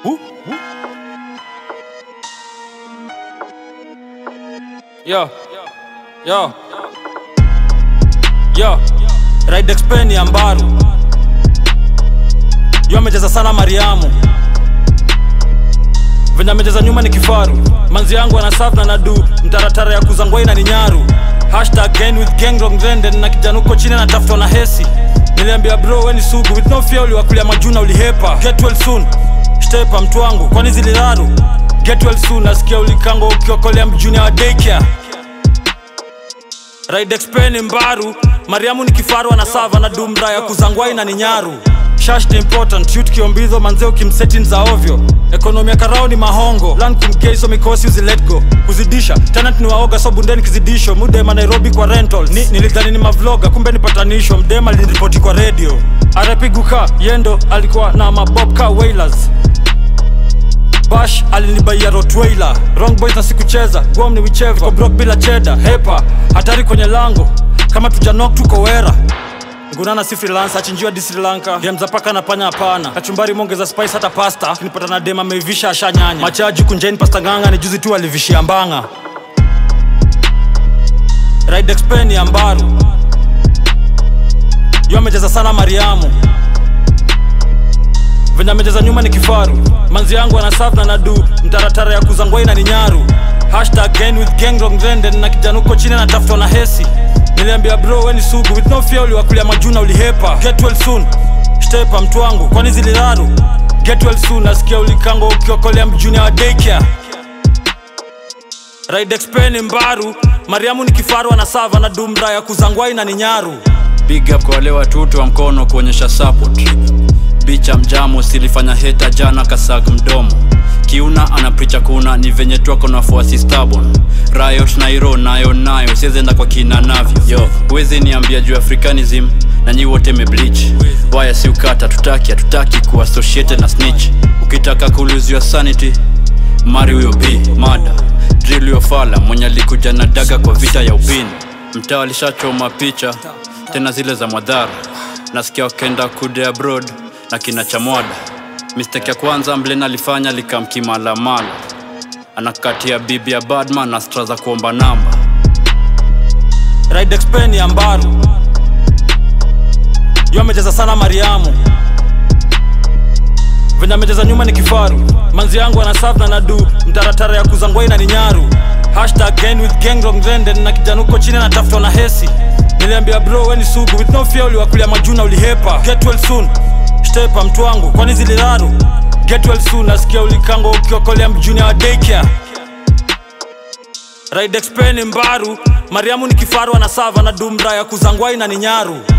Yo. Yo. Yo. Ride Expen ya Mbaru. Yo amecheza sana Mariamu. Venye amecheza nyuma ni kifaru. Manzi yangu ana serve na nadu. Mtaratara ya kuzangwai na ni nyaru. Hashtag gang with gang wrong trend na kijana uko chini anatafutwa na hesi. Niliambia bro we ni sugu with no fear uliwakulia majuna ulihepa. Get well soon. Stepa mtu wangu kwani ziliraru. Get well soon nasikia ulikango ukiokolea mjuni wa daycare. Ride Expen Mbaru, Mariamu ni kifaru anasava na dumra ya kuzangwai na ni nyaru. Shash ni important, shoot kiombizo manzeo kimsetin za ovyo. Ekonomi ya karao ni mahongo, land kumkeiso mikosi uzi let go. Kuzidisha, tenant ni waoga so bundeni kizidisho, mudema Nairobi kwa rentals. Ni, nilidhani ni mavloga, kumbe ni patanisho, mdema liniripoti kwa radio. RP Guka, Yendo alikuwa na mabobka wailers. Bash alinibaia Rottweiler Wrong boys na sikucheza Guam ni wicheva Ko broke bila cheda Hepa Hatari kwenye lango Kama tujanok tuko wera Ngunana si freelancer achinjiwa di Sri Lanka Dem za paka na panya hapana Kachumbari mongeza spice hata pasta Kinipata na dem ameivisha ashanyanya Machaji kunjeni pasta nganga ni juzi tu alivishia mbanga Ride Expen ya Mbaru Yo amecheza sana Mariamu venye amecheza nyuma ni kifaru manzi yangu ana serve na nadu mtaratara ya kuzangwai na ni nyaru hashtag gang with gang wrong trend na kijana uko chini anatafutwa na hesi niliambia bro we ni sugu with no fear uliwakulia majuna ulihepa get well soon stepa mtu wangu kwani ziliraru get well soon nasikia ulikango ukiokolea mjuni wa daycare Ride Expen Mbaru, Mariamu ni kifaru anasava na dumra ya kuzangwai na ni nyaru. Big up kwa wale watutu wa mkono kuonyesha support. Bicha mjamo silifanya heta jana kasak mdomo. Kiuna anapricha kuna ni venye twako na fuasi stubborn. Rayosh Nairo nayo nayo siezenda kwa kina navyo. Yo, wezi niambia juu Africanism na nyi wote mebleach. Waya si ukata tutaki hatutaki kuwa associated na snitch. Ukitaka kuluziwa sanity mari huyo b mada drill yo fala mwenye alikuja na daga kwa vita ya upini mtaa alishachoma picha tena zile za mwadhara nasikia wakenda kude abroad na kina chamwada mistake ya kwanza mlen alifanya likamkimalamala anakatia bibi ya badman na stra za kuomba namba Ride Expen ya Mbaru. Yo amecheza sana Mariamu. Venye amecheza nyuma ni kifaru. Manzi yangu ana serve na nadu mtaratara ya kuzangwai na ni nyaru. Hashtag gang with gang wrong trend na kijana uko chini anatafutwa na hesi. Niliambia bro we ni sugu with no fear uliwakulia majuna ulihepa. Get well soon. Stepa mtu wangu kwani ziliraru. Get well soon nasikia ulikango ukiokolea mjuni wa daycare. Ride Expen Mbaru, Mariamu ni kifaru anasava na dumra ya kuzangwai na ni nyaru.